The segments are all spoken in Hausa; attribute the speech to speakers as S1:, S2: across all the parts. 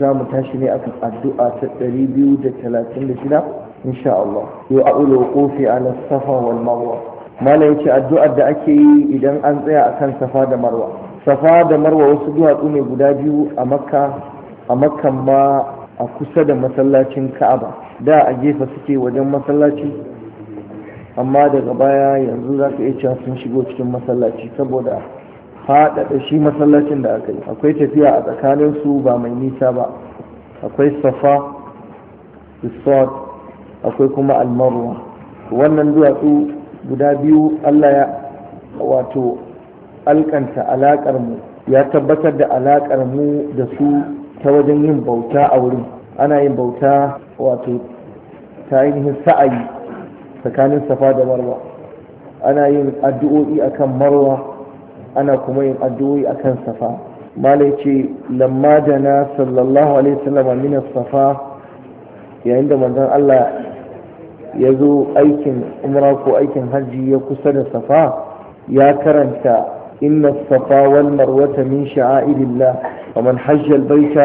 S1: za mu tashi ne akan addu'a ta 236 insha Allah yau a'ulu kofi ala safa wal marwa mala yace addu'ar da ake yi idan an tsaya akan safa da marwa safa da marwa wasu duwatsu ne guda biyu a makka a makkan ma a kusa da masallacin ka'aba da a gefe suke wajen masallaci amma daga baya yanzu za ka iya cewa sun shigo cikin masallaci saboda faɗaɗa shi masallacin da aka yi akwai tafiya a tsakanin su ba mai nisa ba akwai safa resort akwai kuma almarwa wannan duwatsu guda biyu allah ya wato alkanta alaƙar mu ya tabbatar da alaƙar mu da su ta wajen yin bauta a wurin ana yin bauta wato ta ainihin sa'ayi tsakanin safa da marwa ana yin addu'o'i akan marwa ana kuma yin addu'o'i akan safa malai ce lamma da na sallallahu alaihi wasallam min safa yayin da manzon Allah ya zo aikin umra ko aikin hajji ya kusa da safa ya karanta inna safa wal marwata min sha'airillah wa man hajja al baita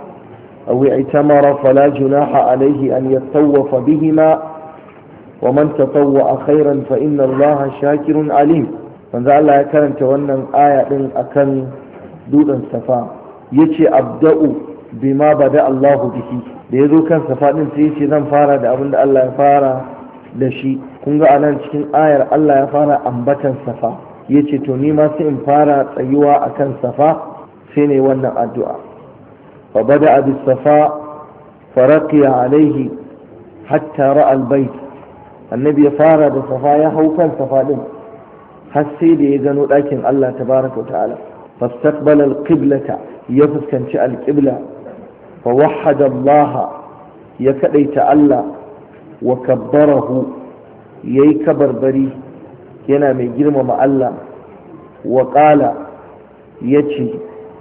S1: aw i'tamara fala junaha alayhi an yatawafa bihima ومن تطوع خيرا فإن الله شاكر عليم manzo Allah ya karanta wannan aya din akan dutsen safa yace abda'u bima bada Allah bihi da yazo kan safa din sai yace zan fara da abin da Allah ya fara da shi kun ga anan cikin ayar Allah ya fara ambatan safa yace to ni ma sai in fara tsayuwa akan safa sai ne wannan addu'a fa bada bis safa faraqiya alaihi hatta ra'a al-bayt annabi ya fara da safa ya hau kan safa din har sai da ya gano ɗakin Allah tabaraka wa ta'ala fastaqbala al-qiblata ya fuskanci al-qibla fa wahhada Allah ya kadaita Allah wa kabbarahu yayi kabarbari yana mai girmama Allah wa qala yace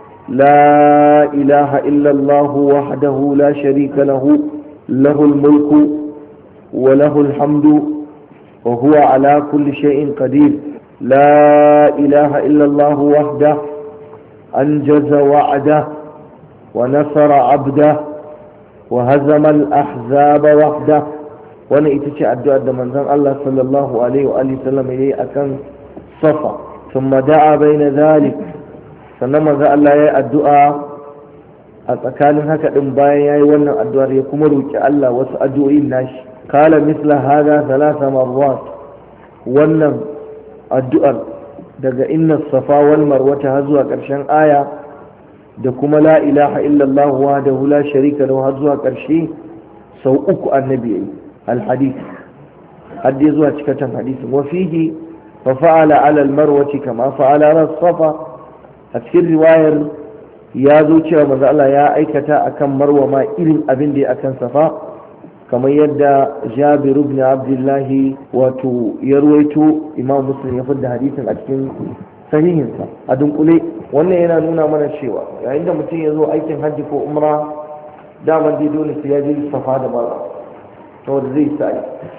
S1: la ilaha illa Allah wahdahu la sharika lahu lahul mulku وله الحمد وهو على كل شيء قدير لا إله إلا الله وحده أنجز وعده ونصر عبده وهزم الأحزاب وحده وانا اتشاء الدعاء من ذن الله صلى الله عليه وآله وسلم إليه أكن صفا ثم دعا بين ذلك سنما ذا الله يا الدعاء أتكالن هكا إنبايا يا وانا الدعاء يكمروك الله وسأدعو الناس قال مثل هذا ثلاث مرات wannan addu'ar daga inna safa wal marwata har zuwa ƙarshen aya da kuma la ilaha illallah wa da la sharika lahu har zuwa ƙarshe sau uku annabi yayi al hadith har dai zuwa cikatan hadisin wa fihi fa fa'ala ala al marwati kama fa'ala ala safa a cikin riwayar ya zo cewa manzo Allah ya aikata akan marwa ma irin abin da ya akan safa kamar yadda jabir ibn abdullahi wato ya ruwaito imam muslim ya fadda hadisin a cikin sahihinsa a dunkule wannan yana nuna mana cewa yayin da mutum ya zo aikin hajji ko umra daman dai dole sai ya je safa da marwa saboda zai sa'i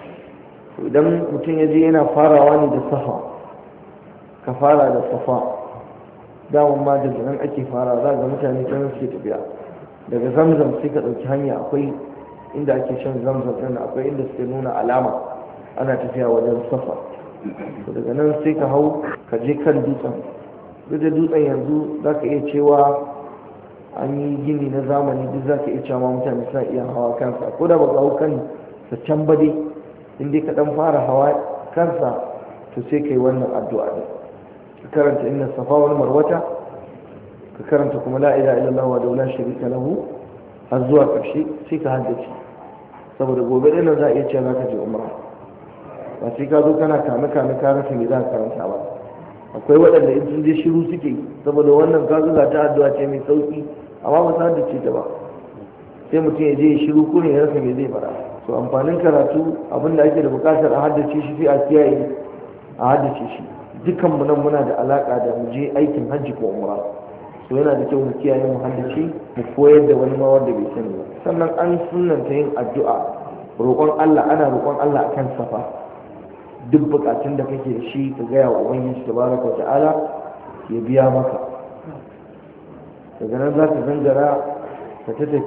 S1: idan mutum ya je yana farawa ne da safa ka fara da safa daman ma da nan ake fara za ga mutane can suke tafiya daga zamzam sai ka ɗauki hanya akwai inda ake shan zamzam ɗin akwai inda suke nuna alama ana tafiya wajen safa daga nan sai ka hau ka je kan dutsen duk da dutsen yanzu za ka iya cewa an yi gini na zamani duk za ka iya cewa mutane suna iya hawa kansa ko da ba ka hau kan sa can ba dai in dai ka dan fara hawa kansa to sai ka yi wannan addu'a ne ka karanta inna safa wal marwata ka karanta kuma la ilaha illallah wa la sharika lahu har zuwa ƙarshe sai ka haddace saboda gobe ɗin za a iya cewa za ka je umra ba sai ka zo kana kame kame ka rasa me za ka karanta ba akwai waɗanda in sun je shiru suke saboda wannan ka zuga ta addu'a ce mai sauki amma ba sa haddace ta ba sai mutum ya je ya shiru ko ne ya rasa me zai fara to amfanin karatu abinda ake da buƙatar a haddace shi sai a kiyaye a haddace shi dukan mu nan muna da alaka da mu je aikin hajji ko umra so yana da kyau mu kiyaye mu haddace mu koyar da wani ma wanda bai sani ba sannan an sunanta yin addu'a roƙon Allah ana roƙon Allah akan safa duk bukatun da kake da shi ka gaya wa ubangiji tabaraka wa ta'ala ya biya maka daga nan za ka gangara ka ta